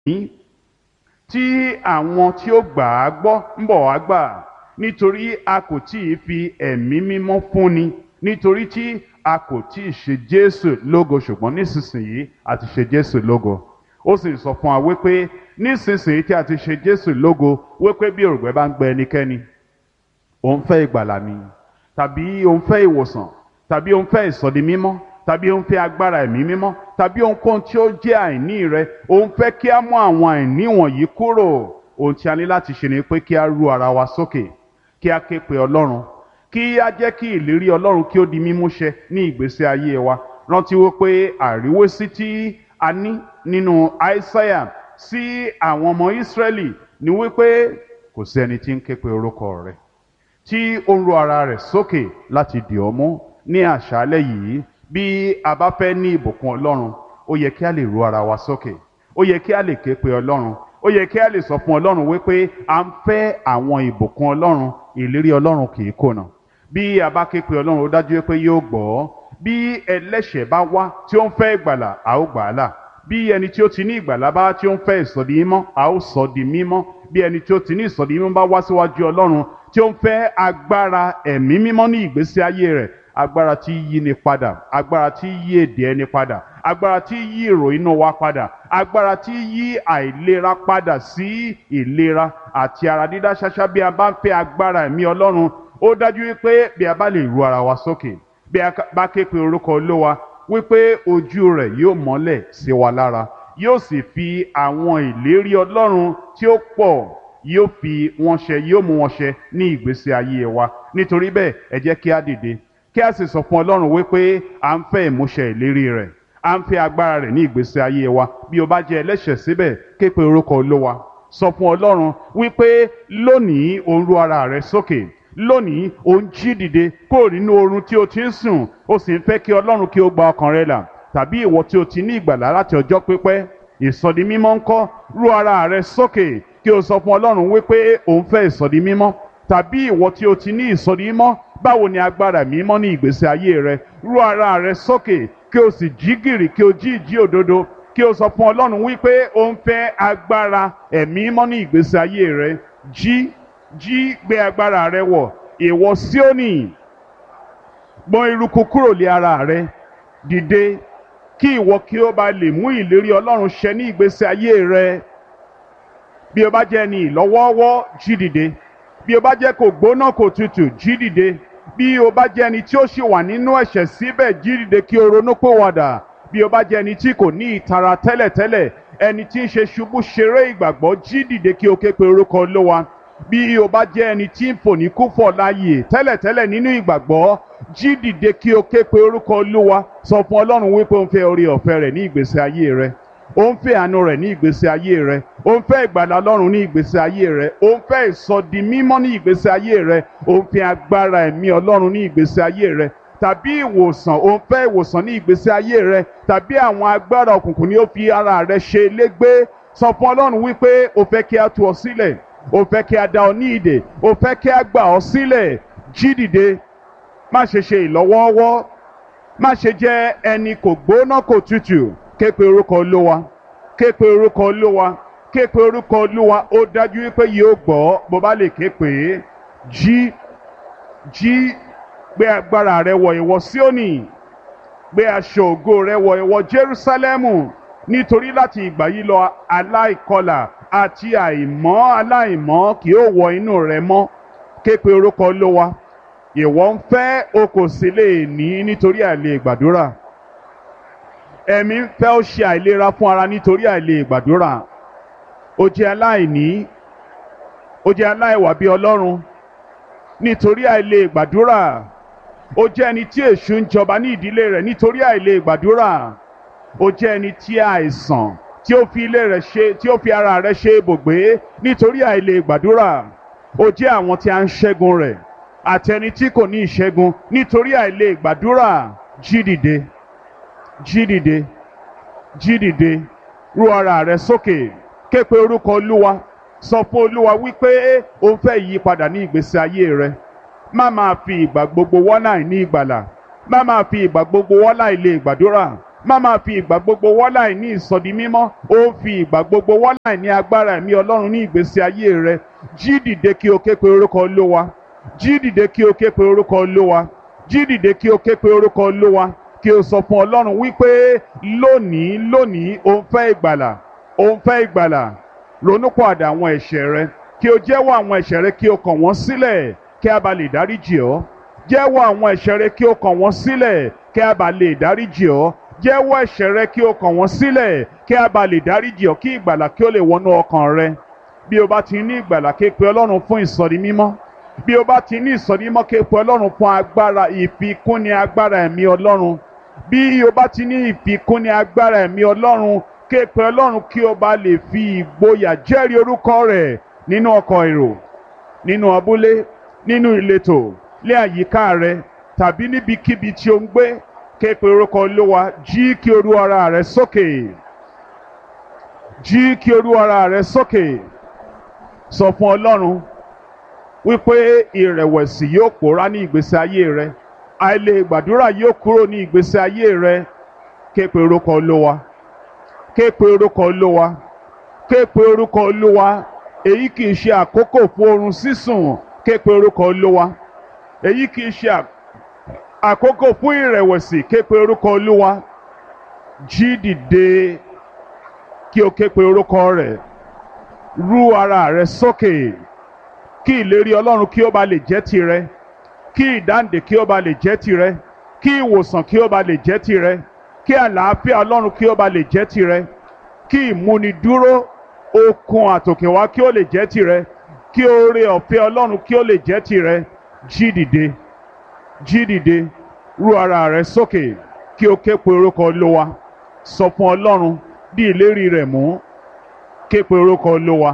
tí àwọn tí ó gbà á gbọ́ ń bọ̀ wá gbà nítorí a kò tí ì fi ẹ̀mí mímọ́ fúnni nítorí tí a kò tí ì ṣe Jésù lógo ṣùgbọ́n nísinsìnyí a ti ṣe Jésù lógo ó sì sọ fún wa wípé nísinsìnyí tí a ti ṣe Jésù lógo wípé bí òrùngbẹ bá ń gbẹ ẹnikẹ́ni òun fẹ́ ìgbàlà ni tàbí òun fẹ́ ìwòsàn tàbí òun fẹ́ ìsọdi mímọ́ tàbí òun fẹ́ agbára ẹ̀mí mímọ́ tàbí ohunkóhun tí ó jẹ́ àìní rẹ òun fẹ́ kí a mú àwọn àìní wọ̀nyí kúrò ohun tí a ní láti ṣe ni pé kí a ru ara wa sókè kí a ké pe Ọlọ́run kí a jẹ́ kí ìlérí Ọlọ́run kí ó di mímúṣẹ ní ìgbésí ayé wa rántí wípé àríwésí tí a ní nínú Aísáyà sí àwọn ọmọ Ísírẹ́lì ni wípé kò sí ẹni tí ń ké pe orúkọ rẹ̀ tí ó ń ro ara rẹ̀ sókè láti dì ọ́ mú ní àṣálẹ́ yìí bí a bá fẹ́ ní ìbùkún Ọlọ́run ó yẹ kí a lè ro ara wa sókè ó yẹ kí a lè ké pe Ọlọ́run ó yẹ kí a lè sọ fún Ọlọ́run wípé à ń fẹ́ àwọn ìbùkún Ọlọ́run ìlérí Ọlọ́run kì í kùnà bí a bá ké pe Ọlọ́run ó dájú pé yóò gbọ́ bí ẹlẹ́ṣẹ̀ bá wá tí ó ń fẹ́ ìgbàlà a ó gbà á là bí ẹni tí ó ti ní ìgbàlà bá tí ó ń fẹ́ ìsọdi mímọ́ a ó sọ di mímọ́ bí ẹni tí ó ti ní ìsọdi mímọ́ bá wá síwájú Ọlọ́run tí ó ń fẹ́ agbára ẹ̀mí mímọ́ ní ìgbésí ayé rẹ̀ agbára tí yí ni padà agbára tí yí èdè ẹni padà agbára tí yí èrò inú wa padà agbára tí yí àìlera padà sí ìlera àti ara dídá ṣáṣá bí a bá ń fẹ́ agbára ẹ̀mí Ọlọ́run ó dájú wípé bí a bá lè ru ara wa sókè bí a bá ké pe orúkọ Olúwa wípé ojú rẹ̀ yóò mọ́lẹ̀ sí wa lára yóò sì fi àwọn ìlérí Ọlọ́run tí ó pọ̀ yóò fi wọn ṣẹ yóò mú wọn ṣẹ ní ìgbésí ayé wa nítorí bẹ́ẹ̀ ẹ jẹ́ kí a dìde kí a sì sọ fún Ọlọ́run wípé à ń fẹ́ ìmúṣẹ ìlérí rẹ̀ à ń fẹ́ agbára rẹ̀ ní ìgbésí ayé wa bí o bá jẹ́ ẹlẹ́ṣẹ̀ síbẹ̀ ké pe orúkọ Olúwa sọ fún Ọlọ́run wípé lónìí ò ń ru ara rẹ sókè lónìí ò ń jí dìde kúrò nínú oorun tí o ti ń sùn o sì ń fẹ́ kí Ọlọ́run kí ó gba ọkàn rẹ là tàbí ìwọ tí o ti ní ìgbàlá láti ọjọ́ pípẹ́ ìsọdi mímọ́ ńkọ́ ru ara rẹ sókè kí o sọ fún Ọlọ́run wípé ò ń fẹ́ ìsọdi mímọ́ tàbí ìwọ tí o ti ní ìsọdi mímọ́ báwo ni agbára mímọ́ ní ìgbésí ayé rẹ ru ara rẹ sókè kí o sì jí gìrì kí o jí ìjí òdodo kí o sọ fún Ọlọ́run wípé o ń fẹ́ agbára ẹ̀mí mímọ́ ní ìgbésí ayé rẹ jí jí gbé agbára rẹ wọ̀ ìwọ Síónì gbọ̀n eruku kúrò lé ara rẹ dìde kí ìwọ kí o bá lè mú ìlérí Ọlọ́run ṣẹ ní ìgbésí ayé rẹ bí o bá jẹ́ ẹni ìlọ́wọ́ọ́wọ́ jí dìde bí o bá jẹ́ kò gbóná kò tutù jí dìde bí o bá jẹ́ ẹni tí ó ṣì wà nínú ẹ̀ṣẹ̀ síbẹ̀ jí dìde kí o ronú pòwàdà bí o bá jẹ́ ẹni tí kò ní ìtara tẹ́lẹ̀tẹ́lẹ̀ ẹni tí ń ṣe ṣubú ṣeré ìgbàgbọ́ jí dìde kí o ké pe orúkọ Olúwa bí o bá jẹ́ ẹni tí ń fò ní kúfọ̀ láàyè tẹ́lẹ̀tẹ́lẹ̀ nínú ìgbàgbọ́ jí dìde kí o ké pe orúkọ Olúwa sọ fún Ọlọ́run wípé o ń fẹ́ orí ọ̀fẹ́ rẹ̀ ní ìgbésí ayé rẹ ó ń fẹ́ àánú rẹ̀ ní ìgbésí ayé rẹ ó ń fẹ́ ìgbàlà Ọlọ́run ní ìgbésí ayé rẹ ó ń fẹ́ ìsọdi mímọ́ ní ìgbésí ayé rẹ ó ń fẹ́ agbára ẹ̀mí Ọlọ́run ní ìgbésí ayé rẹ tàbí ìwòsàn ó ń fẹ́ ìwòsàn ní ìgbésí ayé rẹ tàbí àwọn agbára òkùnkùn ni ó fi ara rẹ ṣe légbé sọ fún Ọlọ́run wípé o fẹ́ kí a tú ọ sílẹ̀ o fẹ́ kí a dá ọ ní ìdè o fẹ́ kí a gbà ọ sílẹ̀ jí dìde má ṣe ṣe ìlọ́wọ́ọ́wọ́ má ṣe jẹ́ ẹni kò gbóná kò tutù ké pe orúkọ olúwa ké pe orúkọ olúwa ké pe orúkọ olúwa ó dájú wípé yóò gbọ́ bó bá lè ké pè é jí jí gbé agbára rẹ wọ̀ ìwọ Síónì gbé aṣọ ògo rẹ wọ̀ ìwọ Jerúsálẹ́mù nítorí láti ìgbà yìí lọ aláìkọlà àti àìmọ́ aláìmọ́ kì yóò wọ inú rẹ mọ́ ké pe orúkọ olúwa ìwọ ń fẹ́ o kò sì lè ní nítorí àìlè gbàdúrà ẹ̀mí ń fẹ́ ó ṣe àìlera fún ara nítorí àìlè gbàdúrà ó jẹ́ aláìní ó jẹ́ aláìwà bí ọlọ́run nítorí àìlè gbàdúrà ó jẹ́ ẹni tí èṣù ń jọba ní ìdílé rẹ̀ nítorí àìlè gbàdúrà ó jẹ́ ẹni tí àìsàn tí ó fi ilé rẹ̀ ṣe tí ó fi ara rẹ̀ ṣe ibùgbé nítorí àìlè gbàdúrà ó jẹ́ àwọn tí a ń ṣẹ́gun rẹ̀ àti ẹni tí kò ní ìṣẹ́gun nítorí àìlè gbàdúrà jí dìde jí dìde jí dìde rú ara rẹ sókè ké pe orúkọ olúwa sọ fún olúwa wípé o ń fẹ́ ìyípadà ní ìgbésí ayé rẹ má máa fi ìgbà gbogbo wọ́nà ní ìgbàlà má máa fi ìgbà gbogbo wọ́nà ilé ìgbàdúrà má máa fi ìgbà gbogbo wọ́láì ní ìsọdi mímọ́ ó ń fi ìgbà gbogbo wọ́láì ní agbára ẹ̀mí ọlọ́run ní ìgbésí ayé rẹ jí dìde kí o ké pe orúkọ olówa jí dìde kí o ké pe orúkọ olówa jí dìde kí o ké pe orúkọ olówa kí o sọ fún ọlọ́run wípé lónìí lónìí o ń fẹ́ ìgbàlà o ń fẹ́ ìgbàlà ronúpọ̀àdà àwọn ẹ̀ṣẹ̀ rẹ kí o jẹ́wọ́ àwọn ẹ̀ṣẹ̀ rẹ kí o kàn wọ́n sílẹ̀ kí a bá lè dáríjì ọ́ jẹ́wọ́ àwọn ẹ̀ṣẹ̀ rẹ kí o kàn wọ́n sílẹ̀ kí a bá lè dáríjì ọ́ jẹ́wọ́ ẹ̀ṣẹ̀ rẹ kí o kàn wọ́n sílẹ̀ kí a bá lè dáríjì ọ́ kí ìgbàlà kí o lè wọnú ọkàn rẹ bí o bá ti ní ìgbàlà ké pe ọlọ́run fún ìsọ̀rí mímọ́ bí o bá ti ní ìsọ̀rí mímọ́ ké pe ọlọ́run fún agbára ìfikúnni agbára ẹ̀mí ọlọ́run bí o bá ti ní ìfikúnni agbára ẹ̀mí ọlọ́run ké pe ọlọ́run kí o bá lè fi ìgboyà jẹ́rìí orúkọ rẹ̀ nínú ọkọ̀ èrò nínú abúlé nínú ìletò lé àyíká rẹ tàbí níbikíbi tí o ń gbé ké pe orúkọ olówa jí kí o rú ara rẹ sókè jí kí o rú ara rẹ sókè sọ fún ọlọ́run wípé ìrẹ̀wẹ̀sì yóò pòórá ní ìgbésí ayé rẹ àìlè gbàdúrà yóò kúrò ní ìgbésí ayé rẹ ké pe orúkọ olówa ké pe orúkọ olówa ké pe orúkọ olówa èyí kì í ṣe àkókò fún oorun sísùn ké pe orúkọ olówa èyí kì í ṣe àkókò fún ìrẹ̀wẹ̀sì ké pe orúkọ olówa jí dìde kí o ké pe orúkọ rẹ̀ rú ara rẹ sókè kí ìlérí ọlọ́run kí ó ba lè jẹ́ tirẹ̀ kí ìdáǹdè kí ó ba lè jẹ́ tirẹ̀ kí ìwòsàn kí ó ba lè jẹ́ tirẹ̀ kí àlàáfíà ọlọ́run kí ó ba lè jẹ́ tirẹ̀ kí ìmúnidúró okun àtòkèwá kí ó lè jẹ́ tirẹ̀ kí oore ọ̀fẹ́ ọlọ́run kí ó lè jẹ́ tirẹ̀ jí dìde jí dìde rú ara rẹ sókè kí o ké pe orúkọ olówa sọ fún ọlọ́run dí ìlérí rẹ̀ mú ké pe orúkọ olówa.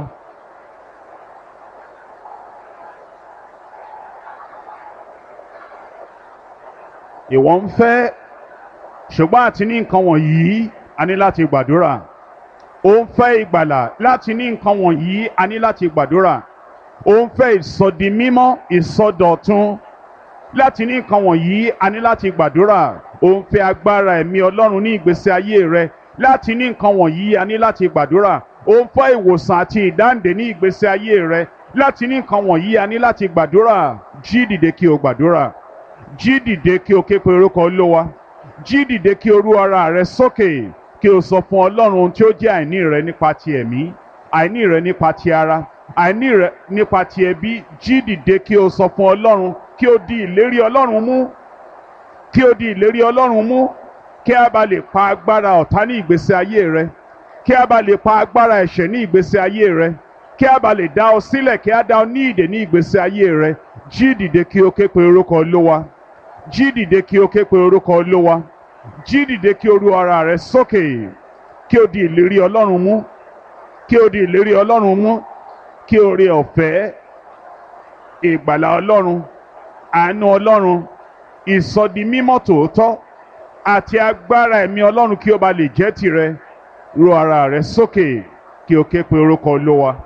ìwọ ń fẹ́ ṣùgbọ́n àti ní nǹkan wọ̀nyí a ní láti gbàdúrà ó ń fẹ́ ìgbàlà láti ní nǹkan wọ̀nyí a ní láti gbàdúrà ó ń fẹ́ ìsọdi mímọ́ ìsọdọ̀tun láti ní nǹkan wọ̀nyí a ní láti gbàdúrà ó ń fẹ́ agbára ẹ̀mí ọlọ́run ní ìgbésí ayé rẹ láti ní nǹkan wọ̀nyí a ní láti gbàdúrà ó ń fẹ́ ìwòsàn àti ìdáǹdè ní ìgbésí ayé rẹ láti ní nǹkan wọ̀nyí a ní láti gbàdúrà jí dìde kí o gbàdúrà jí dìde kí o ké pe orúkọ olówa jí dìde kí o rú ara rẹ sókè kí o sọ fún ọlọ́run ohun tí ó jẹ́ àìní rẹ nípa ti ẹ̀mí àìní rẹ nípa ti ara àìní rẹ nípa ti ẹbí jí dìde kí o sọ fún ọlọ́run kí o di ìlérí ọlọ́run mú kí o di ìlérí ọlọ́run mú kí a bá lè pa agbára ọ̀tá ní ìgbésí ayé rẹ kí a bá lè pa agbára ẹ̀ṣẹ̀ ní ìgbésí ayé rẹ kí a bá lè dá ọ sílẹ̀ kí a dá ọ ní ìdè ní ìgbésí ayé rẹ jí dìde kí o ké pe orúkọ olówa jí dìde kí o ké pe orúkọ olówa jí dìde kí o ru ara rẹ sókè kí o di ìlérí ọlọ́run mú kí o di ìlérí ọlọ́run mú kí o rí ọ̀fẹ́ ìgbàlà ọlọ́run àánú ọlọ́run ìsọdi mímọ́ tòótọ́ àti agbára ẹ̀mí ọlọ́run kí o bá lè jẹ́ tirẹ̀ ru ara rẹ sókè kí o ké pe orúkọ olówa.